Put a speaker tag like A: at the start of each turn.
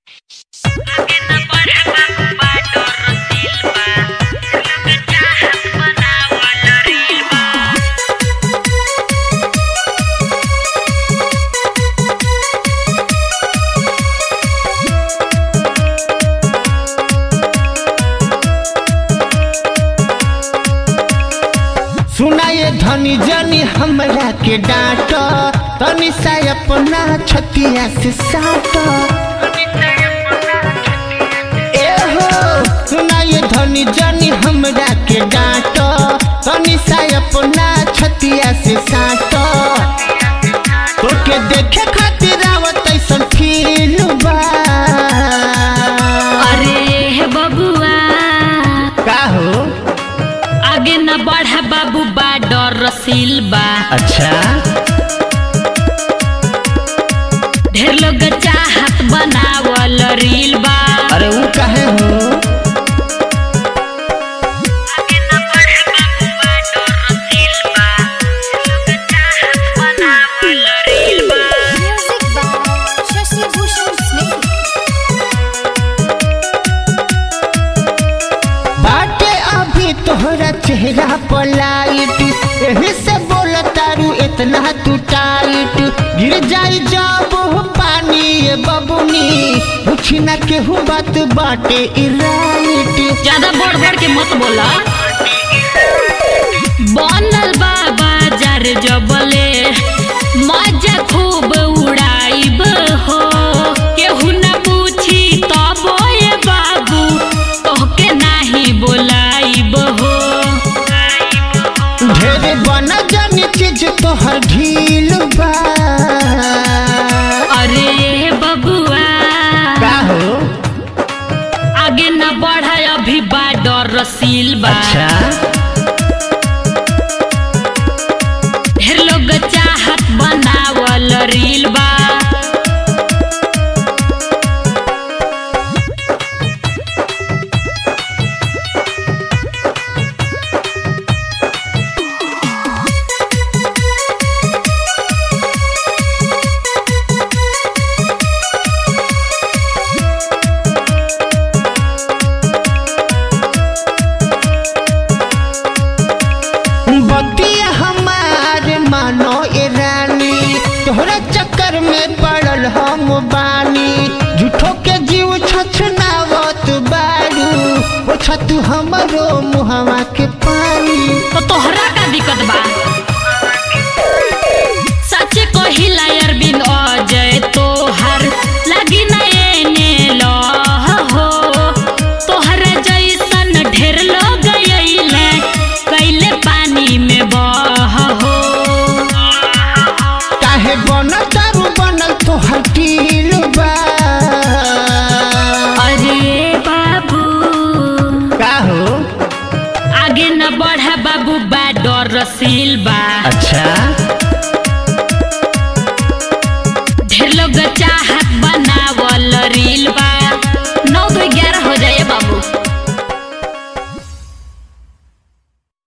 A: सुनाए धनी जनी हमरा के डांट तनी सा अपना छतिया से साट ए हो सुनाए धनी जनी हमरा के डांट तनी सा अपना छतिया से साट तोके देखे खातिर आवत ऐसन फील बा
B: अरे हे बबुआ
A: का हो
B: आगे न बढ़ा बाबू बा डर रसील बा
A: अच्छा
B: ढेर लोग चाहत बनावल रील बा
A: अरे वो काहे हो
B: आगे न बढ़ा बाबू बा डर रसील बा लोग चाहत बनावल रील बा
C: Music by Shashi Bhushan Snake.
A: बाटे अभी तोहरा चेहरा पर लाइट एही से बोल तारू इतना तू टाइट गिर जाई जब हो पानी ये बबुनी पूछी ना केहू बात बाटे ई राइट
B: ज्यादा बढ़ बढ़ के मत बोला बनल बा बाजार जबले मजा खूब उड़ाइब हो केहू न पूछी तब ए बाबू तोहके नाही बोलाइब हो
A: ढेर बना जानी चीज तोहर ढील बा
B: अरे बबुआ
A: का हो
B: आगे न बढ़ा अभी बा डर रसील बा ढेर लोग चाहत बनावल रील बा
A: बतिया हमार मानो ए रानी तोहरा चक्कर में पड़ल हम बानी झूठो के जीव छछनावत बारू ओ छतु हमरो मुहवा के पानी
B: तो तोहरा का दिक्कत बा सच कहिला अरविंद अजय तोहर लगी न एने लह हो तोहर जैसन ढेर लोग अइले कैले पानी में बह हो
A: काहे बनल दारू बनल तोहर टील बा
B: अरे बाबू
A: का हो
B: आगे न बढ़ा बाबू बा डर रसील बा
A: अच्छा
B: ढेर लोग चाह